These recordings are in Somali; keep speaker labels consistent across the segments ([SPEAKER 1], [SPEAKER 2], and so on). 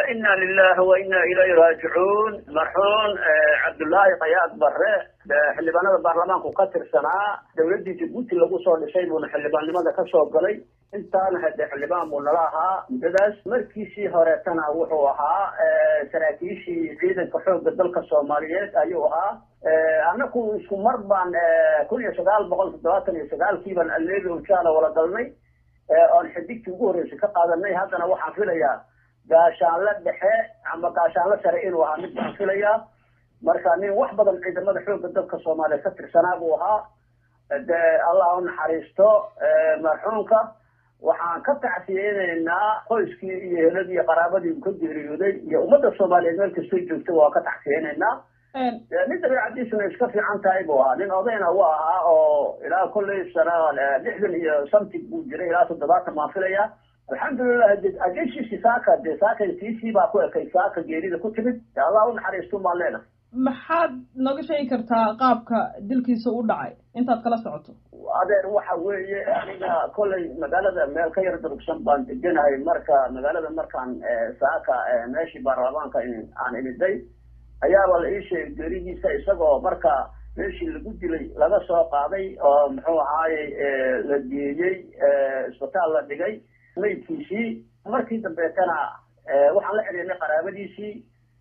[SPEAKER 1] ina lilahi wa ina ilayhi raajicuun marxuun cabdullaahi kayaad bare xildhibaanada baarlamaanku ka tirsanaa dawladdii jabuuti lagu soo dhisay buuna xildhibaannimada kasoo galay intaana hade xildhibaan buu nala ahaa muddadaas markiisii horeetana wuxuu ahaa saraakiishii ciidanka xoogga dalka soomaaliyeed ayuu ahaa annaku isku mar baan kun iyo sagaal boqol toddobaatan iyo sagaalkii baan aleebi ujaala wala galnay oon xidigtii ugu horreysay ka qaadanay haddana waxaan filayaa gaashaanle dhexe ama gaashaanle sare inuu ahaa mid baan filayaa marka nin wax badan ciidamada xoogga dalka soomaaliya ka tirsanaa buu ahaa de allah u naxariisto marxuumka waxaan ka tacsiyeynaynaa qoyskii iyo heladii iyo qaraabadii uu ka geeriyooday iyo ummadda soomaaliyeed meel kastoo joogta waa ka tacsiyeynaynaa nin dabeicadiisuna iska fiican tahay buu ahaa nin odayna u ahaa oo ilaa kolley sana lixdan iyo something buu jiray ilaa toddobaatan baan filaya alxamdulilah ajashiisi saaka dee saaka tiisii baa ku ekay saaka geerida ku timid allah u naxariisto baan leenahay
[SPEAKER 2] maxaad nooga sheegi kartaa qaabka dilkiisa u dhacay intaad kala socoto
[SPEAKER 1] adeer waxa weeye aniga kollay magaalada meel ka yar durugsan baan deganahay marka magaalada markaan saaka meeshii baarlamaanka aan imiday ayaaba la ii sheegay geeridiisa isagoo marka meeshii lagu dilay laga soo qaaday oo muxuu ahaaye la geeyey isbitaal la dhigay maydkiisii markii dambeetana waxaan la xidhiirnay qaraabadiisii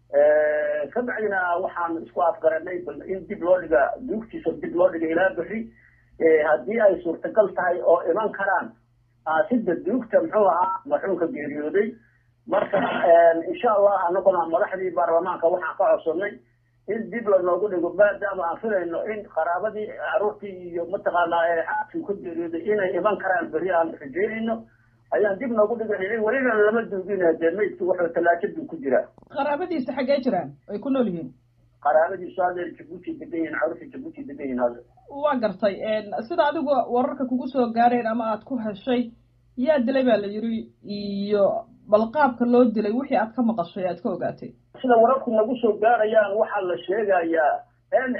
[SPEAKER 1] ka bacdina waxaan isku afgaranay bal in dib loo dhiga duugtiisa dib loo dhiga ilaa bixi haddii ay suurtagal tahay oo iman karaan sida duugta muxuu ahaa marxuumka geeriyooday marka insha allah anaguna madaxdii baarlamaanka waxaan ka codsanay in dib lanoogu dhigo maadaama aan filayno in qaraabadii caruurtii iyo mataqaanaa xaaskii ka geeriyooday inay iman karaan beri aan rajeynayno ayaan dib noogu dhigan welina lama duugin dee maydki wuxuu tallaajaduu ku jiraa
[SPEAKER 2] qaraabadiisa xaggee jiraan ay ku nool yihiin
[SPEAKER 1] qaraabadiisu hadeer jabuuti degan yihin caruurtii jabuuti degan yihin hadda
[SPEAKER 2] waa gartay sida adigu wararka kugu soo gaareen ama aad ku heshay yaa dilay baa la yiri iyo bal qaabka loo dilay wixii aad ka maqashay aad ka ogaatay
[SPEAKER 1] sida wararku nagu soo gaarayaan waxaa la sheegayaa in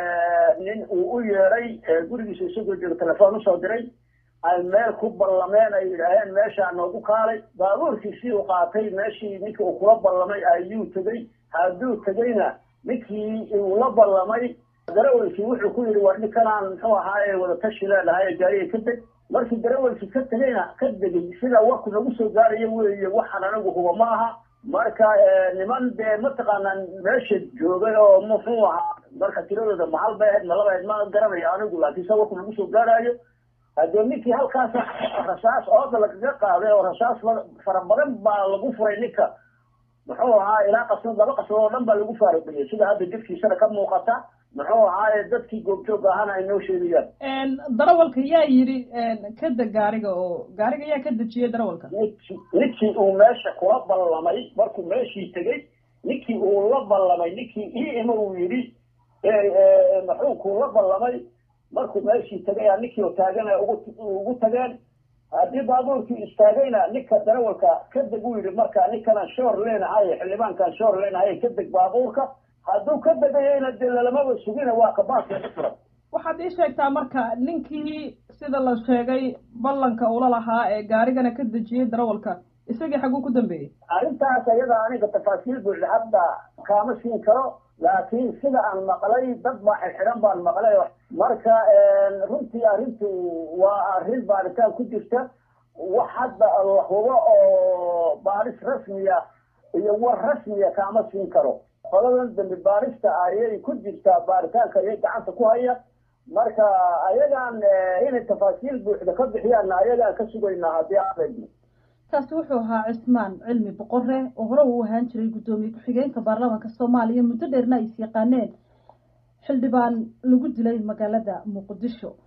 [SPEAKER 1] nin uu u yeeray gurigiisa isagoo jooga telefoon usoo diray ay meel ku ballameen ay yidhaaheen meeshaa noogu kaalay baabuurkiisii uu qaatay meeshii ninkii uu kula ballamay ayuu tegey hadduu tegeyna ninkii uu la ballamay darawalkii wuxuu ku yidhi war ninkanaan muxuu ahaaye wadatashi leenahay gaariga ka deg markii darawalkii ka tegeyna ka degay sida warku nagu soo gaarayo weeye waxaan anagu huba ma aha marka niman dee mataqaanaa meesha joogay oo muxuu ahaa marka tiradooda mahal bay ahayd malaba ahayd ma garanayo anigu laakiin sida warku nagu soo gaarayo haddee ninkii halkaas rasaas ooda lagaga qaaday oo rasaas fara badan baa lagu furay ninka muxuu ahaa ilaa qasnad laba qasnad oo dhan baa lagu faaruqiyey sida hadda jidkiisana ka muuqata muxuu ahaaye dadkii goobjooga ahana ay noo sheegayaan
[SPEAKER 2] darawalka yaa yidhi ka deg gaariga oo gaariga yaa ka dejiyey darawalka
[SPEAKER 1] ninkii ninkii uu meesha kula ballamay markuu meeshii tegey ninkii uu la ballamay ninkii ii ima uu yidhi maxuunkuu la ballamay markuu meeshii tegay ninkii oo taagana ugu tageen haddii baabuurkii istaagayna ninka darawalka ka deg uu yidhi marka ninkanaan shoor leenahay xildhibaankaan shoor leenahay ka deg baabuurka hadduu ka degayayna dee lalamaba sugina waa kabaaska furan
[SPEAKER 2] waxaad ii sheegtaa marka ninkii sida la sheegay ballanka ula lahaa ee gaarigana ka dejiyey darawalka isagii xaguu ku dambeeyey
[SPEAKER 1] arrintaas ayada aniga tafaasiil buuxda hadda kaama siin karo laakiin sida aan maqlay dad baa xirxiran baan maqlay marka runtii arrintu waa arrin baaritaan ku jirta wax hadda la hubo oo baaris rasmiya iyo war rasmiya kaama siin karo qoladan dambi baarista ayay ku jirtaa baaritaanka ayay gacanta ku haya marka ayagaan inay tafaasiil buuxda ka bixiyaan ayagaan ka sugaynaa haddii aan
[SPEAKER 3] kaasi wuxuu ahaa cismaan cilmi boqore oo hore uu ahaan jiray guddoomiye ku-xigeenka baarlamaanka soomaaliya muddo dheerna ay is yaqaaneen xildhibaan lagu dilay magaalada muqdisho